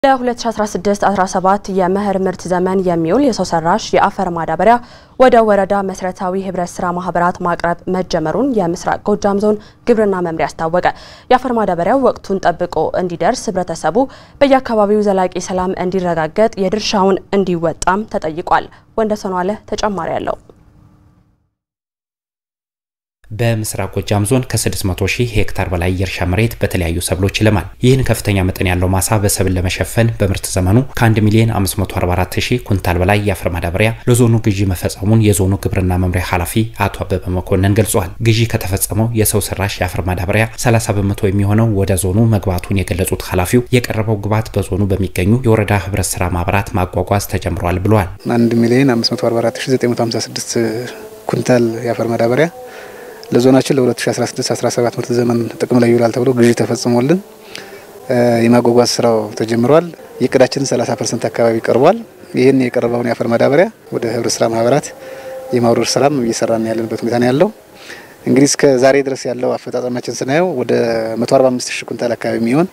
ለ2016-17 የመኸር ምርት ዘመን የሚውል የሰው ሰራሽ የአፈር ማዳበሪያ ወደ ወረዳ መሰረታዊ ህብረት ስራ ማህበራት ማቅረብ መጀመሩን የምስራቅ ጎጃም ዞን ግብርና መምሪያ አስታወቀ። የአፈር ማዳበሪያው ወቅቱን ጠብቆ እንዲደርስ ህብረተሰቡ በየአካባቢው ዘላቂ ሰላም እንዲረጋገጥ የድርሻውን እንዲወጣም ተጠይቋል። ወንደሰኗ አለ ተጨማሪ አለው። በምስራቅ ጎጃም ዞን ከ600 ሺህ ሄክታር በላይ የእርሻ መሬት በተለያዩ ሰብሎች ይለማል። ይህን ከፍተኛ መጠን ያለው ማሳ በሰብል ለመሸፈን በምርት ዘመኑ ከ1 ሚሊዮን 544 ሺህ ኩንታል በላይ የአፈር ማዳበሪያ ለዞኑ ግዢ መፈጸሙን የዞኑ ግብርና መምሪያ ኃላፊ አቶ አበበ መኮንን ገልጸዋል። ግዢ ከተፈጸመው የሰው ሰራሽ የአፈር ማዳበሪያ 30 በመቶ የሚሆነው ወደ ዞኑ መግባቱን የገለጹት ኃላፊው የቀረበው ግብዓት በዞኑ በሚገኙ የወረዳ ህብረት ስራ ማህበራት ማጓጓዝ ተጀምሯል ብለዋል። 1 ሚሊዮን 544956 ኩንታል የአፈር ማዳበሪያ ለዞናችን ለ2016-17 ምርት ዘመን ጥቅም ላይ ይውላል ተብሎ ግዢ ተፈጽሞልን የማጓጓዝ ስራው ተጀምሯል። የእቅዳችንን 30 ፐርሰንት አካባቢ ቀርቧል። ይህን የቀረበውን የአፈር ማዳበሪያ ወደ ህብረት ስራ ማህበራት የማውረድ ስራም እየሰራን ያለንበት ሁኔታ ነው ያለው። እንግዲህ እስከ ዛሬ ድረስ ያለው አፈጻጸማችን ስናየው ወደ 145 ሺህ ኩንታል አካባቢ የሚሆን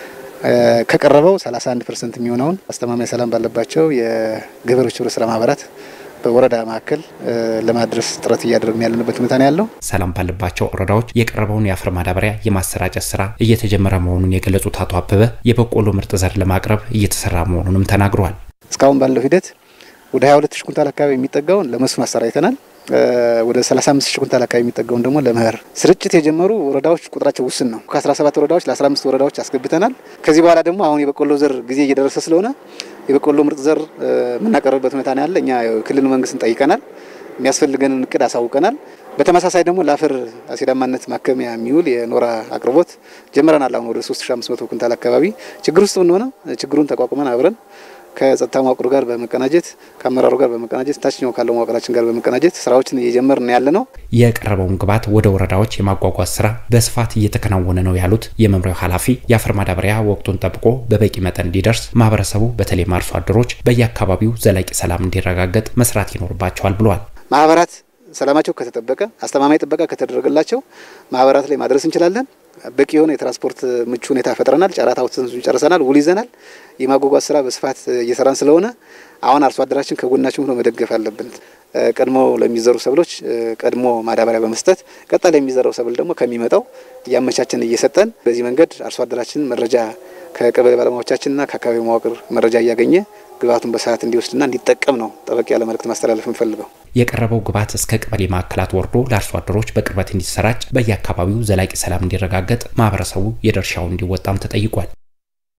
ከቀረበው 31 ፐርሰንት የሚሆነውን አስተማማኝ ሰላም ባለባቸው የገበሬዎች ህብረት ስራ ማህበራት በወረዳ ማዕከል ለማድረስ ጥረት እያደረግን ያለንበት ሁኔታ ነው ያለው። ሰላም ባለባቸው ወረዳዎች የቀረበውን የአፈር ማዳበሪያ የማሰራጨት ስራ እየተጀመረ መሆኑን የገለጹት አቶ አበበ የበቆሎ ምርጥ ዘር ለማቅረብ እየተሰራ መሆኑንም ተናግረዋል። እስካሁን ባለው ሂደት ወደ 22 ሺህ ኩንታል አካባቢ የሚጠጋውን ለመስኖ አሰራጭተናል። ወደ 35 ሺህ ኩንታል አካባቢ የሚጠጋውን ደግሞ ለመኸር ስርጭት የጀመሩ ወረዳዎች ቁጥራቸው ውስን ነው። ከ17 ወረዳዎች ለ15 ወረዳዎች አስገብተናል። ከዚህ በኋላ ደግሞ አሁን የበቆሎ ዘር ጊዜ እየደረሰ ስለሆነ የበቆሎ ምርጥ ዘር የምናቀርብበት ሁኔታ ነው ያለ። እኛ የክልል መንግስትን ጠይቀናል። የሚያስፈልገንን እቅድ አሳውቀናል። በተመሳሳይ ደግሞ ለአፈር አሲዳማነት ማከሚያ የሚውል የኖራ አቅርቦት ጀምረናል። አሁን ወደ 3500 ኩንታል አካባቢ ችግር ውስጥ ብንሆነ ችግሩን ተቋቁመን አብረን ከጸጥታ መዋቅሩ ጋር በመቀናጀት ከአመራሩ ጋር በመቀናጀት ታችኛው ካለው መዋቅራችን ጋር በመቀናጀት ስራዎችን እየጀመርን ያለ ነው። የቀረበውን ግብዓት ወደ ወረዳዎች የማጓጓዝ ስራ በስፋት እየተከናወነ ነው ያሉት የመምሪያው ኃላፊ የአፈር ማዳበሪያ ወቅቱን ጠብቆ በበቂ መጠን እንዲደርስ ማህበረሰቡ በተለይም አርሶ አደሮች በየአካባቢው ዘላቂ ሰላም እንዲረጋገጥ መስራት ይኖርባቸዋል ብለዋል። ማህበራት ሰላማቸው ከተጠበቀ አስተማማኝ ጥበቃ ከተደረገላቸው ማህበራት ላይ ማድረስ እንችላለን። በቂ የሆነ የትራንስፖርት ምቹ ሁኔታ ፈጥረናል። ጨረታ አውጥተን ጨርሰናል። ውል ይዘናል። የማጓጓዝ ስራ በስፋት እየሰራን ስለሆነ አሁን አርሶ አደራችን ከጎናችን ሆኖ መደገፍ አለብን። ቀድሞ ለሚዘሩ ሰብሎች ቀድሞ ማዳበሪያ በመስጠት ቀጣይ ለሚዘራው ሰብል ደግሞ ከሚመጣው እያመቻችን እየሰጠን በዚህ መንገድ አርሶ አደራችን መረጃ ከቀበሌ ባለሙያዎቻችንና ከአካባቢ መዋቅር መረጃ እያገኘ ግብዓቱን በሰዓት እንዲወስድና እንዲጠቀም ነው ጠበቅ ያለ መልእክት ማስተላለፍ የምፈልገው። የቀረበው ግብዓት እስከ ቀበሌ ማዕከላት ወርዶ ለአርሶ አደሮች በቅርበት እንዲሰራጭ፣ በየአካባቢው ዘላቂ ሰላም እንዲረጋገጥ ማህበረሰቡ የድርሻውን እንዲወጣም ተጠይቋል።